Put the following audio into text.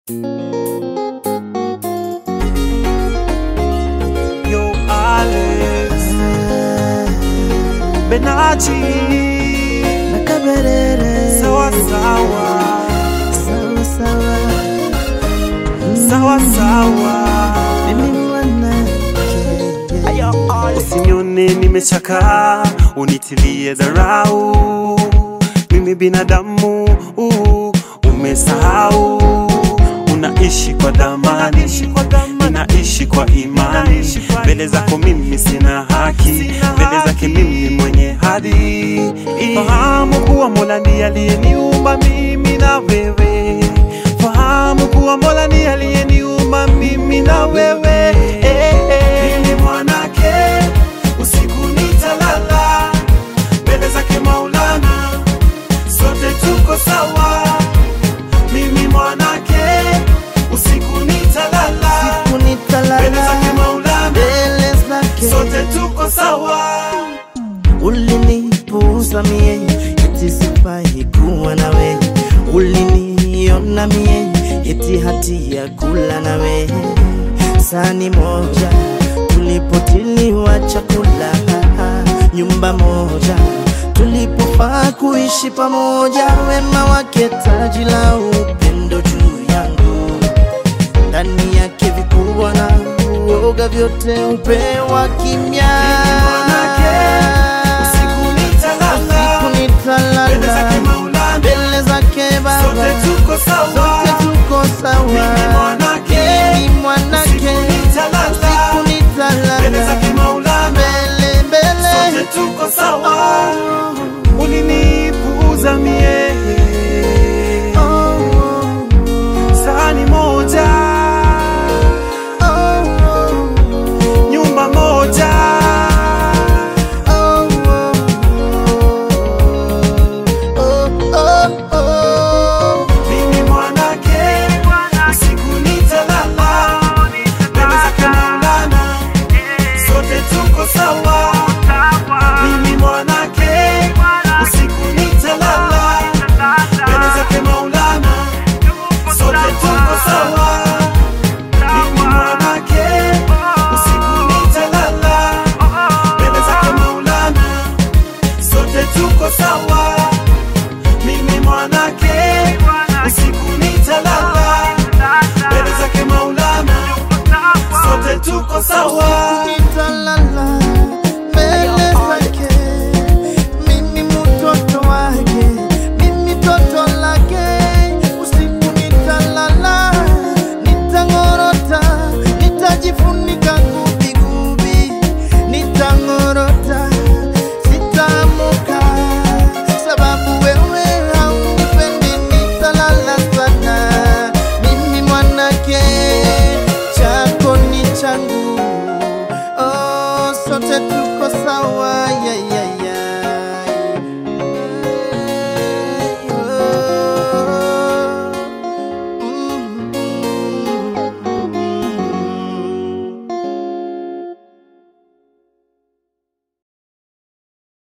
Yo Alex Benachi na Kaberere sawa sawa sawa sawa, sawa sawa mimi mwanamke Usinione nimechakaa, unitilie dharau. Mimi binadamu, uh, umesahau. Unaishi kwa dhamani, ninaishi kwa imani. Mbele zako mimi sina haki, mbele zake mimi mwenye hadhi. Fahamu kuwa Mola ndiye aliyeniumba mimi na wewe. Fahamu kuwa Mola ndiye aliyeniumba mimi na wewe. Eh, eh. Mimi mwanake usiku nitalala mbele zake Maulana, sote tuko sawa. Mimi mwanake usiku nitalala mbele zake kunitalala Maulana, mbele zake sote tuko sawa. ulinipuuza mie eti sifai kuwa nawe uliniona mie eti hati ya kula nawe sani moja tulipotiliwa chakula nyumba moja tulipofaa kuishi pamoja wema wake taji la upendo juu yangu ndani yake vikubwa na uoga vyote upewa kimya mwanake, usiku nitalala, Usiku nitalala, mbele zake Maulana, mbele zake Baba sote tuko sawa. sote tuko sawa Mimi mwanake, Mimi mwanake usiku nitalala, usiku nitalala mbele zake Maulana, mbele sote mbele tuko sawa. Ulinipuuza mie Oh, oh, sahani moja, oh, oh, nyumba moja, oh, oh, oh, oh. mimi mwanake, usiku nitalala, mbele zake Maulana, sote tuko sawa. Mimi mwanake, usiku nitalala, mbele zake Maulana, sote tuko